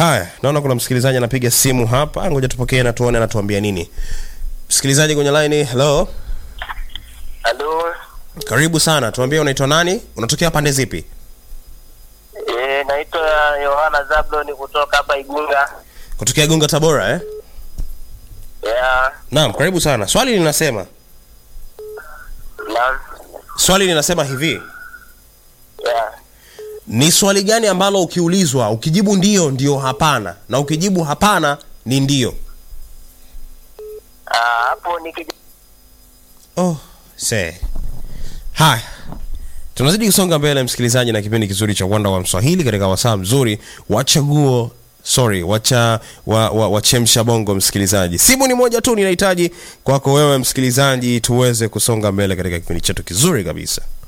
Haya, naona kuna msikilizaji anapiga simu hapa, ngoja tupokee na tuone anatuambia nini. Msikilizaji kwenye line, hello, Halo, karibu sana. Tuambie unaitwa nani, unatokea pande zipi? eh, naitwa Yohana Zablon kutoka hapa Igunga. Kutokea Gunga, Tabora eh? Yeah, Naam, karibu sana. Swali linasema naam, swali linasema hivi, yeah. ni swali gani ambalo ukiulizwa ukijibu ndio ndio hapana, na ukijibu hapana ni ndio? Ah, hapo nikija Oh, se. Haya. Tunazidi kusonga mbele msikilizaji na kipindi kizuri cha Wanda wa Mswahili katika wasaa mzuri wa chaguo sorry, wacha wa, wa, wachemsha bongo msikilizaji. Simu ni moja tu ninahitaji kwako wewe msikilizaji tuweze kusonga mbele katika kipindi chetu kizuri kabisa.